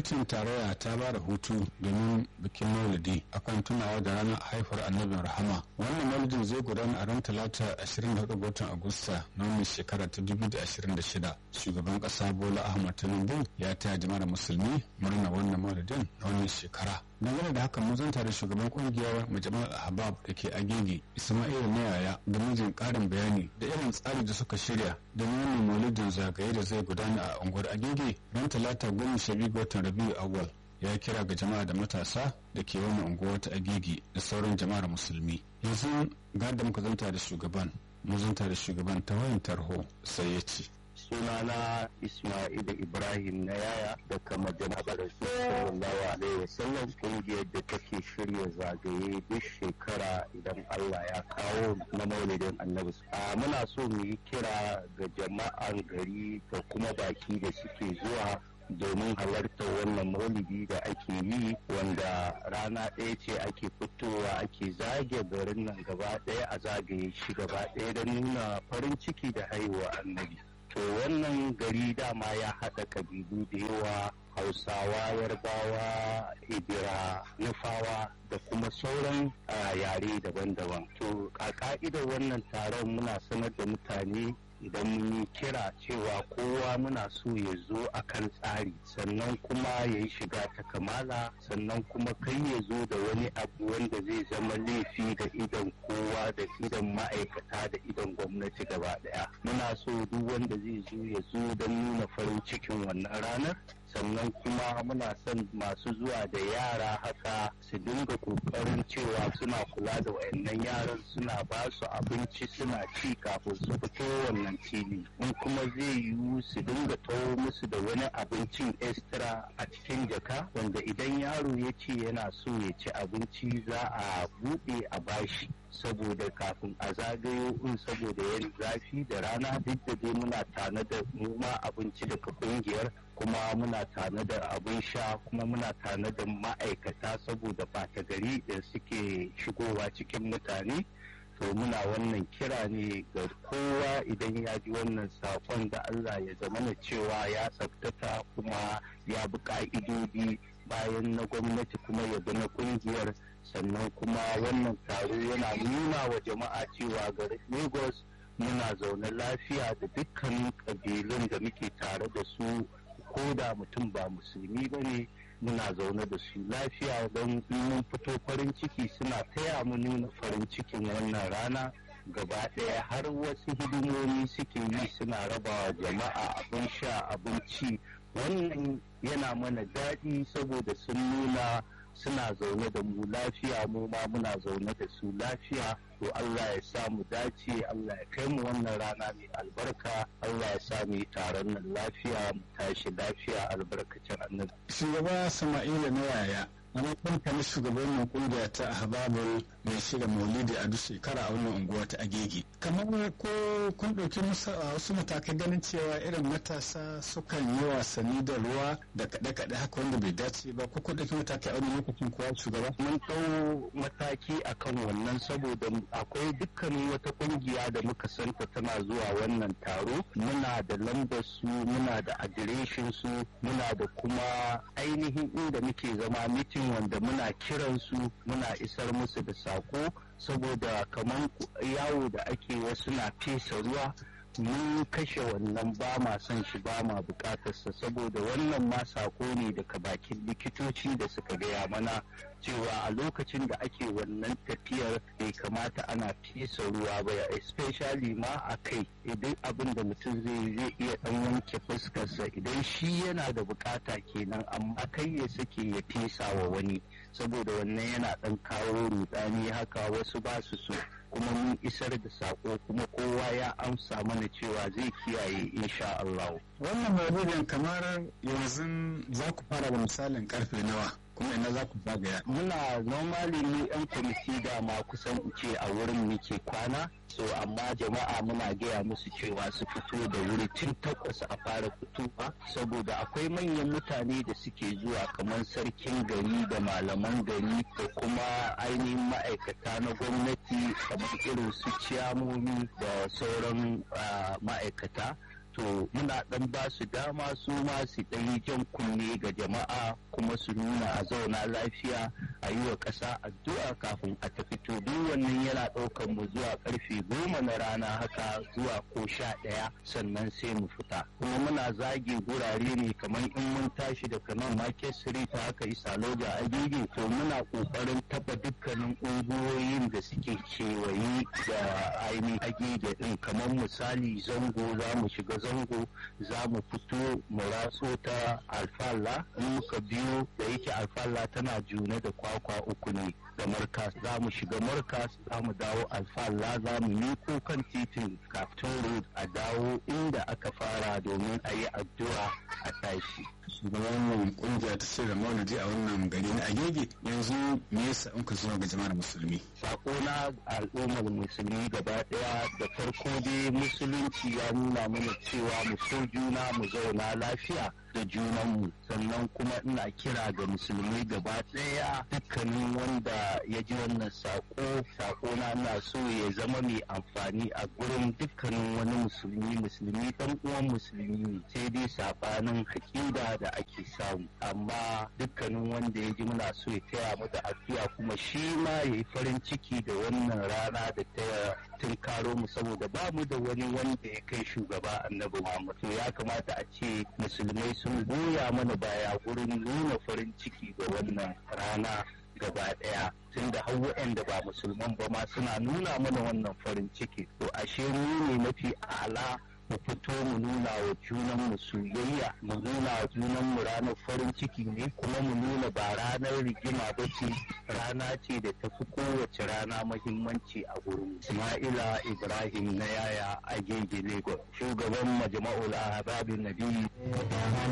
gwamnatin tarayya ta ba da hutu domin bikin maulidi akan tunawa da ranar haifar annabin rahama wannan maulidin zai gudana a ran talata 24 ga watan agusta na wannan shekara ta 2026 shugaban kasa bola ahmad tinubu ya taya jama'ar musulmi murna wannan maulidin na wannan shekara dangane da haka mun zanta da shugaban kungiyar majalisar ahbab da ke agege ismail nayaya da mijin karin bayani da irin tsari da suka shirya don wannan maulidin zagaye da zai gudana a unguwar agege ran talata goma sha biyu ga watan rabiu awal ya kira ga jama'a da matasa da ke wannan unguwa ta agege da sauran jama'ar musulmi yanzu ga da muka zanta da shugaban mun zanta da shugaban ta wayan tarho sai ya ce sunana Ismail Ibrahim na yaya daga majalisar sallallahu alaihi wasallam kungiyar da take shirya zagaye duk shekara idan Allah ya kawo na maulidin annabi a muna so mu yi kira ga jama'an gari da kuma baki da suke zuwa domin halartar wannan maulidi da ake yi wanda rana ɗaya ce ake fitowa ake zage garin nan gaba ɗaya a zagaye shi gaba ɗaya don nuna farin ciki da haihuwa annabi to wannan gari dama ya haɗa ƙabilu da yawa hausawa yarbawa ibira nufawa da kuma sauran yare daban-daban to a ka'idar wannan taron muna sanar da mutane idan mun yi kira cewa kowa muna so ya zo a kan tsari sannan kuma ya yi shiga ta kamala sannan kuma kai ya zo da wani abu wanda zai zama laifi da idan kowa da idan ma'aikata da idan gwamnati gaba daya muna so duk wanda zai zo ya zo don nuna farin cikin wannan ranar sannan kuma muna son masu zuwa da yara haka su dinga kokarin cewa suna kula da wayannan yaran suna ba su abinci suna ci kafin su fito wannan fili in kuma zai yiwu su dinga tawo musu da wani abincin extra a cikin jaka wanda idan yaro ya ce yana so ya ci abinci za a buɗe a bashi saboda kafin a zagayo in saboda yin zafi da rana duk da dai muna tana da noma abinci daga kungiyar kuma muna tana da abin sha kuma muna tana da ma'aikata saboda bata gari da suke shigowa cikin mutane to muna wannan kira ne ga kowa idan ya ji wannan sakon da Allah ya zamana cewa ya tsaftata kuma ya bi ka'idodi bayan na gwamnati kuma ya bi na kungiyar sannan kuma wannan taro yana nuna wa jama'a cewa garin lagos muna zaune lafiya da dukkanin ƙabilun da muke tare da su ko da mutum ba musulmi ba ne muna zaune da su lafiya don mun fito farin ciki suna taya mu nuna farin cikin wannan rana gaba ɗaya har wasu hidimomi suke yi suna rabawa jama'a abin sha abinci wannan yana mana daɗi saboda sun nuna suna zaune da mu lafiya mu ma muna zaune da su lafiya to Allah ya sa mu dace Allah ya kai mu wannan rana mai albarka Allah ya sa mu yi taron nan lafiya mu tashi lafiya albarkacin annabi shugaba Sama'ila na yaya a matsayin shugabannin kungiya ta ahbabul mai shirya maulidi a duk shekara a wannan unguwa ta agege kamar ko kun ɗauki wasu matakai ganin cewa irin matasa sukan yi wasanni da ruwa da kaɗe-kaɗe haka wanda bai dace ba ko kun ɗauki matakai a wani lokacin kuwa shugaba mun ɗau mataki akan wannan saboda akwai dukkanin wata kungiya da muka santa tana zuwa wannan taro muna da lambar su muna da adireshin su muna da kuma ainihin inda muke zama mitin wanda muna kiran su muna isar musu da sako saboda kamar yawo da ake wasu na fesa ruwa mun kashe wannan ba ma son shi ba ma bukatarsa saboda wannan ma sako ne daga bakin likitoci da suka gaya mana cewa a lokacin da ake wannan tafiyar bai kamata ana fesa ruwa ba especially ma a kai idan abin da mutum zai zai iya dan wanke fuskarsa idan shi yana da bukata kenan amma kai ya sake ya fesa wa wani saboda wannan yana dan kawo rudani haka wasu ba su so kuma mun isar da sako kuma kowa ya amsa mana cewa zai kiyaye insha Allah. Wannan maulidin kamar yanzu za ku fara da misalin karfe nawa kuma ina za ku zagaya. Muna normally ni yan kwamiti da ma kusan ce a wurin muke kwana so amma jama'a muna gaya musu cewa su fito da wuri tun takwas a fara fitowa saboda akwai manyan mutane da suke zuwa kamar sarkin gari da malaman gari da kuma ainihin ma'aikata na gwamnati kamar irin su ciyamomi da sauran ma'aikata to muna dan ba su dama su ma su dan yi jan kunne ga jama'a kuma su nuna a zauna lafiya a yi wa ƙasa addu'a kafin a tafi to duk wannan yana ɗaukar mu zuwa karfe goma na rana haka zuwa ko sha ɗaya sannan sai mu fita kuma muna zage gurare ne kamar in mun tashi daga nan market street haka isa loja agege to muna ƙoƙarin taɓa dukkanin unguwoyin da suke kewaye da ainihin agege ɗin kamar misali zango za mu shiga zango za mu fito mu ratso ta alfalla in muka biyo da yake alfalla tana juna da kwakwa uku ne da markas za mu shiga markas za mu dawo alfalla za mu miko kan titin kaftin road a dawo inda aka fara domin a yi addu'a a tashi shugaban wannan kungiya ta shirya maulidi a wannan gari na agege yanzu me yasa in ka zuwa ga jama'ar musulmi sako na al'ummar musulmi gaba daya da farko dai musulunci ya nuna mana cewa mu so juna mu zauna lafiya da junanmu sannan kuma ina kira ga musulmi gaba daya dukkanin wanda ya ji wannan sako sako na na so ya zama mai amfani a gurin dukkanin wani musulmi musulmi dan uwan musulmi ne sai dai sabanin hakida da ake samu amma dukkanin wanda ya ji muna so ya taya mu da addu'a kuma shi ma ya yi farin ciki da wannan rana da ta tunkaro mu saboda ba mu da wani wanda ya kai shugaba annabi Muhammad to ya kamata a ce musulmai sun goya mana baya gurin nuna farin ciki ga wannan rana gaba daya tun da har waɗanda ba musulman ba ma suna nuna mana wannan farin ciki to ashe mu ne mafi ala mu fito mu nuna wa junan mu soyayya mu nuna wa junan mu ranar farin ciki ne kuma mu nuna ba ranar rigima ba ce rana ce da ta fi kowace rana mahimmanci a gurin Ismaila Ibrahim na yaya a Lagos shugaban majma'ul Ahbabin Nabi